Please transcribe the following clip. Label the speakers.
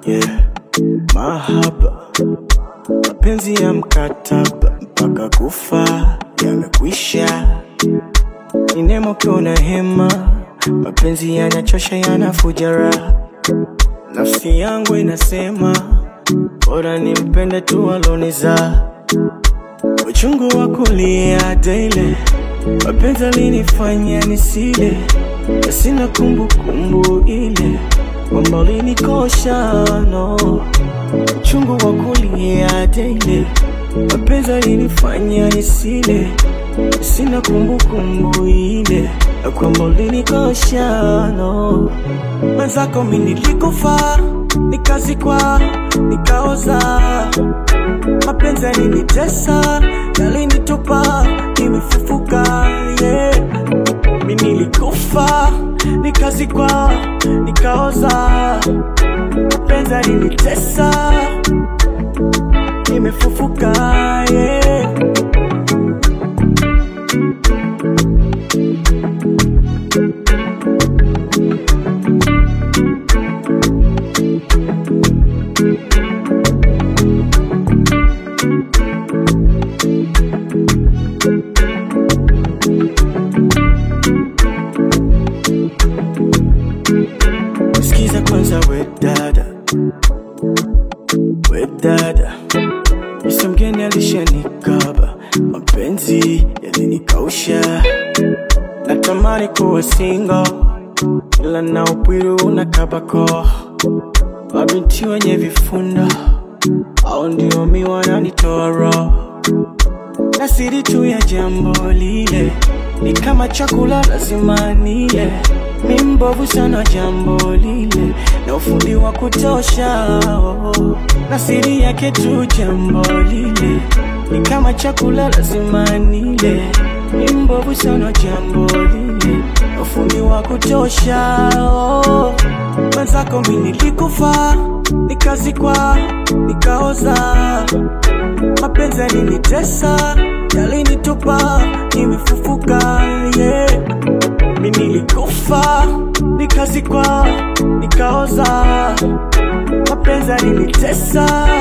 Speaker 1: yeah. Mahaba, mapenzi ya mkataba mpaka kufa yamekwisha. Ni nemo kiona hema, mapenzi yanachosha, yanafuja raha. Nafsi yangu inasema bora nimpende tu aloniza. Uchungu wa kulia daily, mapenzi alinifanya nisile, na sina kumbukumbu ile kwamba ulinikosha no. Uchungu wa kulia daily, mapenzi alinifanya nisile, na sina kumbukumbu ile na kwamba ulinikosha no. Mwenzako mi nilikufa, nikazikwa, nikaoza mapenzi yalinitesa, yalinitupa, nimefufuka yeah. Mi nilikufa, nikazikwa, nikaoza, mapenzi yalinitesa, nimefufuka yeah. Sikiza kwanza we dada, we dada, Mr. mgeni alishanikaba, mapenzi yalinikausha, natamani kuwa single, ila na upwiru unakabako, mabinti wenye vifunda au ndio mi wananitoa roho na siri tu ya jambo lile ni kama chakula lazima nile. Mi mbovu sana jambo lile na ufundi wa kutosha oh. na siri yake tu jambo lile ni kama chakula lazima nile. Mi mbovu sana jambo lile na ufundi wa kutosha oh. Mwenzako mi nilikufa, nikazikwa, nikaoza mapenzi yalinitesa, yalinitupa, nimefufuka yeah. Mi nilikufa, nikazikwa, nikaoza, mapenzi yalinitesa,